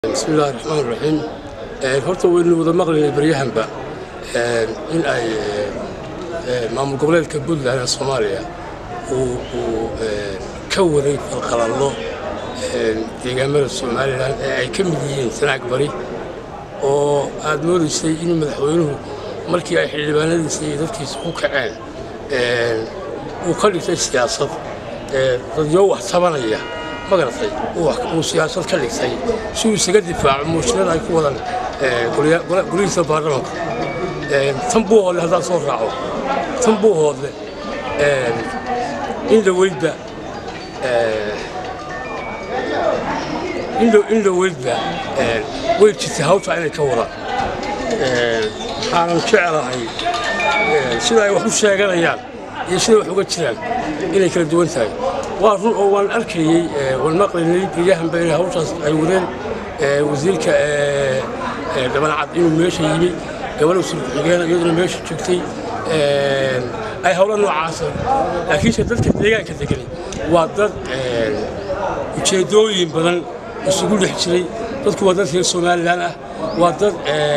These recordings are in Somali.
bismillahi raxmaan raxiim horta waynu wada maqlaynay baryahanba in ay maamul goboleedka puntland ee soomaaliya uu ka waday falqalallo deegaamada somalilan ee ay ka mid yihiin sanaag bari oo aad moodaysay in madaxweynuhu markii ay xildhibaanadiisa iyo dadkiisa ku kaceen uu ka dhigtay siyaasad dadyo wax tabanaya magaratay uu siyaasad ka dhigtay si uu isaga difaaco muushinada ay ku wadaan golihiisa baarlamanka tan buu hoodle haddaan soo raaco tan buu hoodle in dhaweydba in dhaweydba way jirtay hawsha inay ka wadaan waxaanan jeclahay sida ay wax u sheeganayaan iyo siday wax uga jiraan inay kala duwan tahay waa run oo waan arkayey waan maqlaynay baryahanba inay hawshaas ay wadeen wasiirka dhabancad inuu meesha yimi gabadha sulku-xigeen iyaduna meesha joogtay ay howlo noocaasa laakiinse dadka deegaanka degani waa dad ujeeddooyin badan isugu dhex jiray dadku waa dad reer somalilan ah waa dad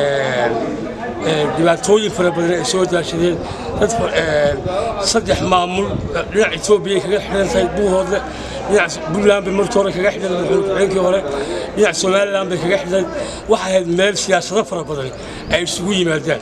dhibaatooyin fara badan ay soo daashadeen dad saddex maamul dhinac etoobiya kaga xidhan tahay buuhoodle dhinac puntland bay markii hore kaga xidhan madaxweynkii hore dhinac somalilan bay kaga xidhan waxay ahayd meel siyaasado fara badan ay isugu yimaadaan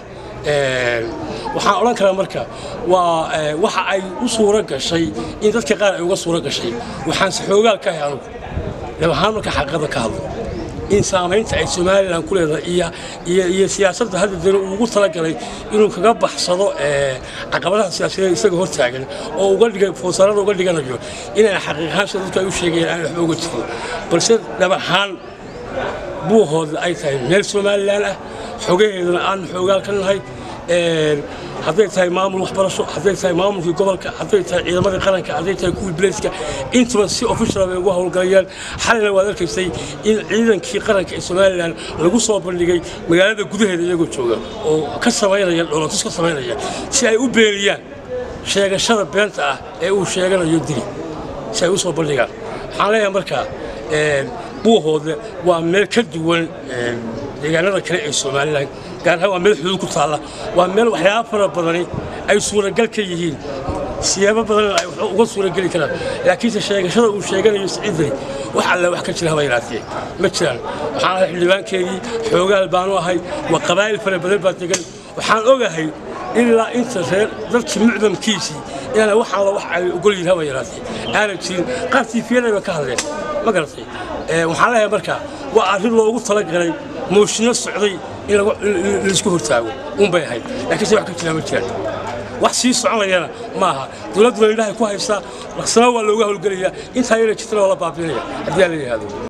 waxaan odhan karaa marka waa waxa ay u suuro gashay in dadka qaar ay uga suuro gashay waxaanse xoogaal ka ahay anugu dhabahaan marka xaqiiqada ka hadlo in saamaynta ay somalilan ku leedahay iyo siyaasadda hadda dana uu ugu talagalay inuu kaga baxsado caqabadaha siyaasadeed isaga hortaagan oo uga dhiga foosarada uga dhiganayo inaan xaqiiqahaan sida dadku ay u sheegayeen aan waxba uga jirin balse dhabahaan buuhoodla ay tahay meel somalilan ah xogaheedana aan xoogaal ka nahay hadday tahay maamul waxbarasho hadday tahay maamulkii gobolka hadday tahay ciidamadii qaranka hadday tahay kuwii bilayska intuba si official bay ugu howlgalayaan xalina waad arkaysay in ciidankii qaranka ee somalilan lagu soo bandhigay magaalada gudaheeda iyagoo jooga oo ka samaynaya dhoolatus ka samaynaya si ay u beeniyaan sheegashada beenta ah ee uu sheeganayo dili si ay u soo bandhigaan waxaan leeyahay markaa buuhoodle waa meel ka duwan deegaanada kale ee somalilan gaar ahaan waa meel xuduud ku taalla waa meel waxyaaba fara badani ay suuragal ka yihiin siyaabo badanna ay uga suurageli karaan laakiinse sheegashada uu sheeganayo siciidani wax alle wax ka jira haba yaraatee ma jiraan waxaan ahay xildhibaankeedii xoogaal baanu ahay waa qabaa'il fara badan baa degan waxaan ogahay ilaa inta reer dadkii mucdamkiisii inaana wax alla wax ay ogol yihin haba yaraatee aanan jirin qaar tiifiyadayba ka hadleen ma garatay waxaan leeyahay marka waa arrin loogu talagalay mooshinno socday in laisku hortaago unbay ahayd laakiinse wax ka jiraa ma jiraan wax sii soconayana ma aha dowladduna indhahay ku haysaa dhaqsana waa looga howlgelayaa intaa yara jirtana waa la baabinaya haddii aan la yidhaahdo